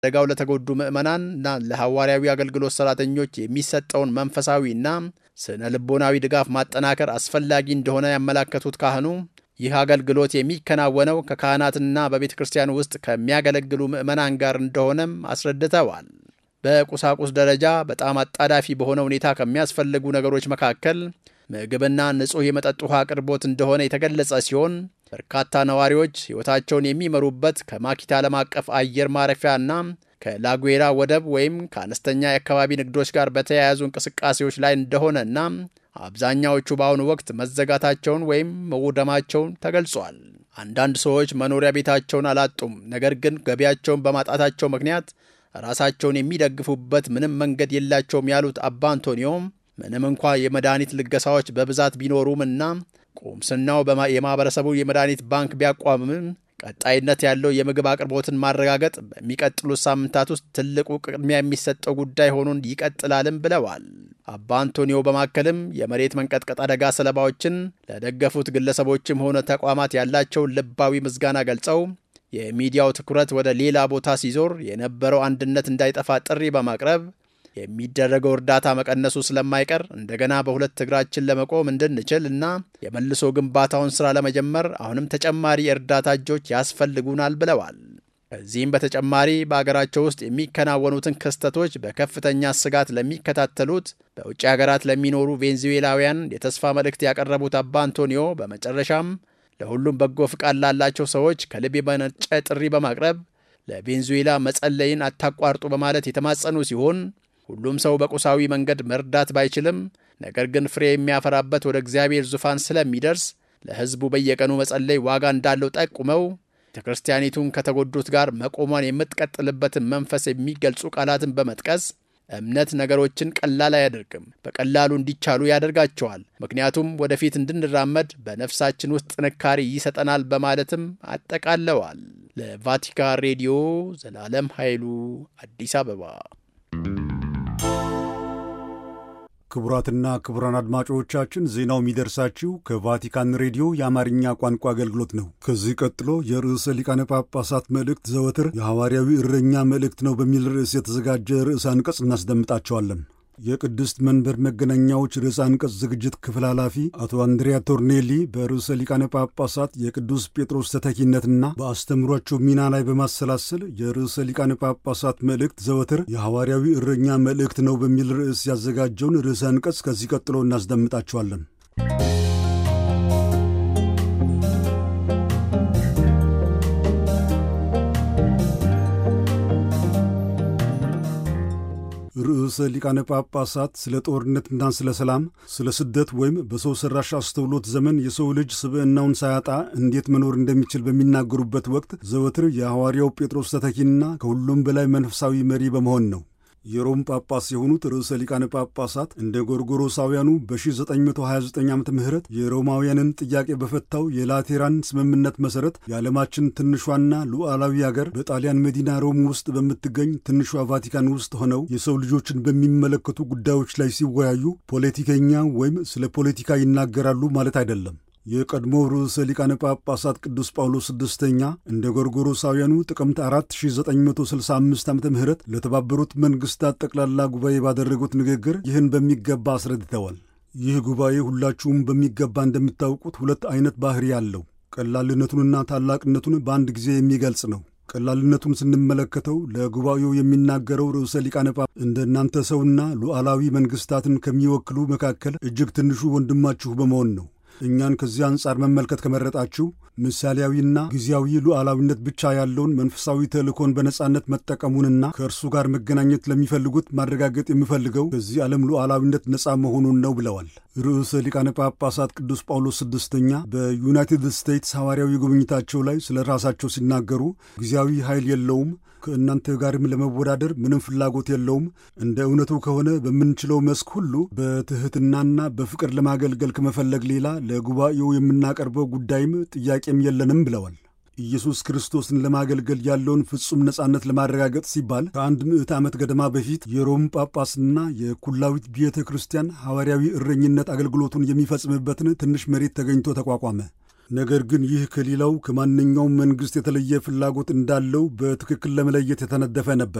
አደጋው ለተጎዱ ምዕመናን እና ለሐዋርያዊ አገልግሎት ሠራተኞች የሚሰጠውን መንፈሳዊና ስነ ልቦናዊ ድጋፍ ማጠናከር አስፈላጊ እንደሆነ ያመላከቱት ካህኑ ይህ አገልግሎት የሚከናወነው ከካህናትና በቤተ ክርስቲያን ውስጥ ከሚያገለግሉ ምዕመናን ጋር እንደሆነም አስረድተዋል። በቁሳቁስ ደረጃ በጣም አጣዳፊ በሆነ ሁኔታ ከሚያስፈልጉ ነገሮች መካከል ምግብና ንጹሕ የመጠጥ ውሃ አቅርቦት እንደሆነ የተገለጸ ሲሆን በርካታ ነዋሪዎች ሕይወታቸውን የሚመሩበት ከማኪታ ዓለም አቀፍ አየር ማረፊያና ከላጉዌራ ወደብ ወይም ከአነስተኛ የአካባቢ ንግዶች ጋር በተያያዙ እንቅስቃሴዎች ላይ እንደሆነና አብዛኛዎቹ በአሁኑ ወቅት መዘጋታቸውን ወይም መውደማቸውን ተገልጿል። አንዳንድ ሰዎች መኖሪያ ቤታቸውን አላጡም፣ ነገር ግን ገቢያቸውን በማጣታቸው ምክንያት ራሳቸውን የሚደግፉበት ምንም መንገድ የላቸውም ያሉት አባ አንቶኒዮም ምንም እንኳ የመድኃኒት ልገሳዎች በብዛት ቢኖሩም እና ቁምስናው የማኅበረሰቡ የመድኃኒት ባንክ ቢያቋምም ቀጣይነት ያለው የምግብ አቅርቦትን ማረጋገጥ በሚቀጥሉት ሳምንታት ውስጥ ትልቁ ቅድሚያ የሚሰጠው ጉዳይ ሆኖን ይቀጥላልም ብለዋል። አባ አንቶኒዮ በማከልም የመሬት መንቀጥቀጥ አደጋ ሰለባዎችን ለደገፉት ግለሰቦችም ሆነ ተቋማት ያላቸውን ልባዊ ምስጋና ገልጸው የሚዲያው ትኩረት ወደ ሌላ ቦታ ሲዞር የነበረው አንድነት እንዳይጠፋ ጥሪ በማቅረብ የሚደረገው እርዳታ መቀነሱ ስለማይቀር እንደገና በሁለት እግራችን ለመቆም እንድንችል እና የመልሶ ግንባታውን ሥራ ለመጀመር አሁንም ተጨማሪ የእርዳታ እጆች ያስፈልጉናል ብለዋል። ከዚህም በተጨማሪ በአገራቸው ውስጥ የሚከናወኑትን ክስተቶች በከፍተኛ ስጋት ለሚከታተሉት በውጭ ሀገራት ለሚኖሩ ቬንዙዌላውያን የተስፋ መልእክት ያቀረቡት አባ አንቶኒዮ በመጨረሻም ለሁሉም በጎ ፍቃድ ላላቸው ሰዎች ከልብ የመነጨ ጥሪ በማቅረብ ለቬንዙዌላ መጸለይን አታቋርጡ በማለት የተማጸኑ ሲሆን ሁሉም ሰው በቁሳዊ መንገድ መርዳት ባይችልም ነገር ግን ፍሬ የሚያፈራበት ወደ እግዚአብሔር ዙፋን ስለሚደርስ ለሕዝቡ በየቀኑ መጸለይ ዋጋ እንዳለው ጠቁመው ቤተ ክርስቲያኒቱን ከተጎዱት ጋር መቆሟን የምትቀጥልበትን መንፈስ የሚገልጹ ቃላትን በመጥቀስ እምነት ነገሮችን ቀላል አያደርግም፣ በቀላሉ እንዲቻሉ ያደርጋቸዋል። ምክንያቱም ወደፊት እንድንራመድ በነፍሳችን ውስጥ ጥንካሬ ይሰጠናል በማለትም አጠቃለዋል። ለቫቲካን ሬዲዮ ዘላለም ኃይሉ አዲስ አበባ። ክቡራትና ክቡራን አድማጮቻችን ዜናው የሚደርሳችሁ ከቫቲካን ሬዲዮ የአማርኛ ቋንቋ አገልግሎት ነው። ከዚህ ቀጥሎ የርዕሰ ሊቃነ ጳጳሳት መልእክት ዘወትር የሐዋርያዊ እረኛ መልእክት ነው በሚል ርዕስ የተዘጋጀ ርዕሰ አንቀጽ እናስደምጣቸዋለን። የቅድስት መንበር መገናኛዎች ርዕሰ አንቀጽ ዝግጅት ክፍል ኃላፊ አቶ አንድሪያ ቶርኔሊ በርዕሰ ሊቃነ ጳጳሳት የቅዱስ ጴጥሮስ ተተኪነትና በአስተምሯቸው ሚና ላይ በማሰላሰል የርዕሰ ሊቃነ ጳጳሳት መልእክት ዘወትር የሐዋርያዊ እረኛ መልእክት ነው በሚል ርዕስ ያዘጋጀውን ርዕሰ አንቀጽ ከዚህ ቀጥሎ እናስደምጣቸዋለን። ርዕሰ ሊቃነ ጳጳሳት ስለ ጦርነትና ስለ ሰላም፣ ስለ ስደት ወይም በሰው ሠራሽ አስተውሎት ዘመን የሰው ልጅ ስብዕናውን ሳያጣ እንዴት መኖር እንደሚችል በሚናገሩበት ወቅት ዘወትር የሐዋርያው ጴጥሮስ ተተኪና ከሁሉም በላይ መንፈሳዊ መሪ በመሆን ነው። የሮም ጳጳስ የሆኑት ርዕሰ ሊቃነ ጳጳሳት እንደ ጎርጎሮሳውያኑ በ1929 ዓ ም የሮማውያንን ጥያቄ በፈታው የላቴራን ስምምነት መሠረት የዓለማችን ትንሿና ሉዓላዊ አገር በጣሊያን መዲና ሮም ውስጥ በምትገኝ ትንሿ ቫቲካን ውስጥ ሆነው የሰው ልጆችን በሚመለከቱ ጉዳዮች ላይ ሲወያዩ ፖለቲከኛ ወይም ስለ ፖለቲካ ይናገራሉ ማለት አይደለም። የቀድሞው ርዕሰ ሊቃነ ጳጳሳት ቅዱስ ጳውሎስ ስድስተኛ እንደ ጎርጎሮሳውያኑ ጥቅምት 4965 ዓ ም ለተባበሩት መንግሥታት ጠቅላላ ጉባኤ ባደረጉት ንግግር ይህን በሚገባ አስረድተዋል። ይህ ጉባኤ ሁላችሁም በሚገባ እንደምታውቁት ሁለት አይነት ባሕሪ አለው። ቀላልነቱንና ታላቅነቱን በአንድ ጊዜ የሚገልጽ ነው። ቀላልነቱን ስንመለከተው ለጉባኤው የሚናገረው ርዕሰ ሊቃነ ጳጳሳት እንደ እናንተ ሰውና ሉዓላዊ መንግሥታትን ከሚወክሉ መካከል እጅግ ትንሹ ወንድማችሁ በመሆን ነው። እኛን ከዚህ አንጻር መመልከት ከመረጣችሁ ምሳሌያዊና ጊዜያዊ ሉዓላዊነት ብቻ ያለውን መንፈሳዊ ተልእኮን በነጻነት መጠቀሙንና ከእርሱ ጋር መገናኘት ለሚፈልጉት ማረጋገጥ የምፈልገው ከዚህ ዓለም ሉዓላዊነት ነጻ መሆኑን ነው ብለዋል። ርዕሰ ሊቃነ ጳጳሳት ቅዱስ ጳውሎስ ስድስተኛ በዩናይትድ ስቴትስ ሐዋርያዊ ጉብኝታቸው ላይ ስለ ራሳቸው ሲናገሩ ጊዜያዊ ኃይል የለውም ከእናንተ ጋርም ለመወዳደር ምንም ፍላጎት የለውም። እንደ እውነቱ ከሆነ በምንችለው መስክ ሁሉ በትሕትናና በፍቅር ለማገልገል ከመፈለግ ሌላ ለጉባኤው የምናቀርበው ጉዳይም ጥያቄም የለንም ብለዋል። ኢየሱስ ክርስቶስን ለማገልገል ያለውን ፍጹም ነጻነት ለማረጋገጥ ሲባል ከአንድ ምዕት ዓመት ገደማ በፊት የሮም ጳጳስና የኩላዊት ቤተ ክርስቲያን ሐዋርያዊ እረኝነት አገልግሎቱን የሚፈጽምበትን ትንሽ መሬት ተገኝቶ ተቋቋመ። ነገር ግን ይህ ከሌላው ከማንኛውም መንግሥት የተለየ ፍላጎት እንዳለው በትክክል ለመለየት የተነደፈ ነበር።